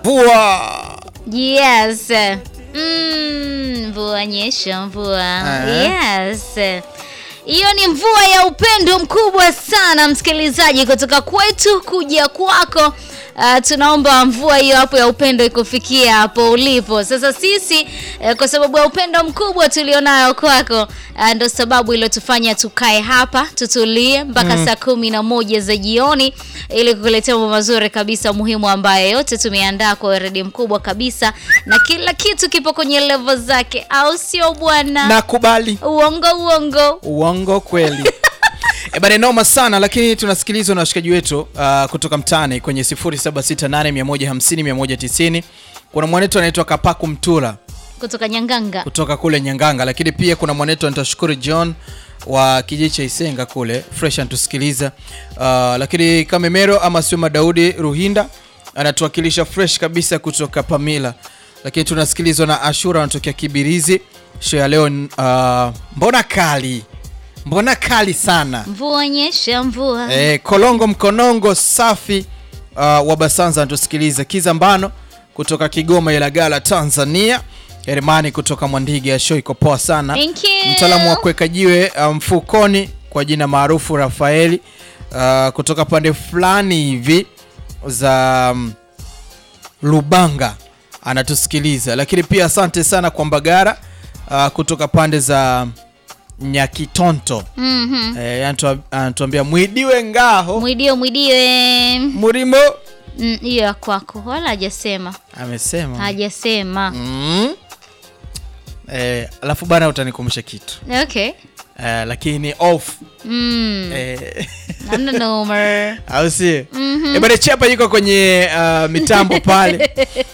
Mvua. Yes. Mm, mvua nyesha mvua. Eh. Yes. Hiyo ni mvua ya upendo mkubwa sana msikilizaji, kutoka kwetu kuja kwako. Uh, tunaomba mvua hiyo hapo ya upendo ikufikia hapo ulipo sasa. Sisi eh, kwa sababu ya upendo mkubwa tulionayo kwako, uh, ndo sababu iliyotufanya tukae hapa tutulie mpaka saa kumi na moja za jioni ili kukuletea mambo mazuri kabisa muhimu ambayo yote tumeandaa kwa weredi mkubwa kabisa, na kila kitu kipo kwenye levo zake, au sio bwana? Nakubali. Uongo uongo. Uongo kweli. E bana, noma sana lakini tunasikilizwa na washikaji wetu uh, kutoka mtaani kwenye 0768150190. Kuna mwanetu anaitwa Kapaku Mtura kutoka Nyanganga. kutoka kule Nyanganga, lakini pia kuna mwanetu anaitwa Shukuru John wa kijiji cha Isenga kule fresh anatusikiliza. Uh, lakini Kamemero ama Suma Daudi Ruhinda anatuwakilisha fresh kabisa kutoka Pamila, lakini tunasikilizwa na Ashura anatokea Kibirizi. Show ya leo uh, mbona kali, mbona kali sana Mvua nyesha mvua. Eh, Kolongo Mkonongo safi uh, wa Basanza anatusikiliza. Kizambano kutoka Kigoma Ilagala Tanzania. Hermani kutoka Mwandiga ya show iko poa sana. Thank you. Mtaalamu wa kuweka jiwe uh, mfukoni kwa jina maarufu Rafaeli uh, kutoka pande fulani hivi za um, Lubanga anatusikiliza, lakini pia asante sana kwa Mbagara uh, kutoka pande za Nyakitonto Mhm. Eh, anatu- anatuambia mwidiwe ngaho Mwidio mwidiwe. murimo Mm, hiyo ya kwako wala hajasema. amesema Hajasema. mm. eh, alafu bana utanikumbusha kitu Okay. eh, lakini off Mm. eh, Namna nomer. au si eh, bana chapa yuko kwenye uh, mitambo pale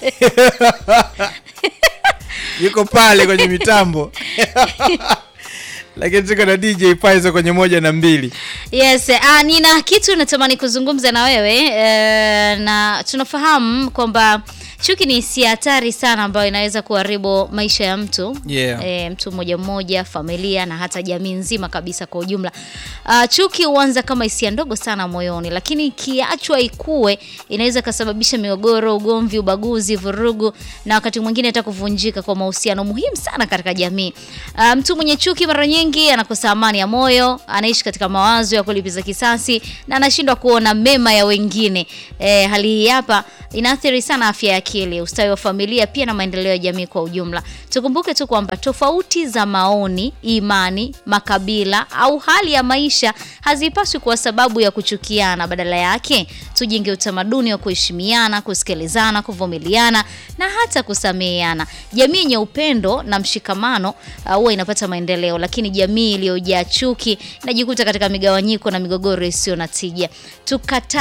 yuko pale kwenye mitambo lakini tuko na DJ Paizo kwenye moja na mbili Yes, ah, nina kitu natamani kuzungumza na wewe eh, na tunafahamu kwamba chuki ni hisia hatari sana ambayo inaweza kuharibu maisha ya mtu Yeah. eh, mtu mmoja mmoja, familia na hata jamii nzima kabisa kwa ujumla. Ah, chuki huanza kama hisia ndogo sana moyoni, lakini ikiachwa ikue inaweza ikasababisha migogoro, ugomvi, ubaguzi, vurugu na wakati mwingine hata kuvunjika kwa mahusiano muhimu sana katika jamii. Ah, mtu mwenye chuki mara nyingi anakosa amani ya moyo, anaishi katika mawazo ya kulipiza kisasi na anashindwa kuona mema ya wengine. Eh, hali hii hapa inaathiri sana afya ya akili, ustawi wa familia pia na maendeleo ya jamii kwa ujumla. Tukumbuke tu kwamba tofauti za maoni, imani, makabila au hali ya maisha hazipaswi kuwa sababu ya kuchukiana. Badala yake, tujenge utamaduni wa kuheshimiana, kusikilizana, kuvumiliana na hata kusameheana. Jamii yenye upendo na mshikamano uh, huwa inapata maendeleo, lakini jamii iliyojaa chuki inajikuta katika migawanyiko na migogoro isiyo na tija. Tukata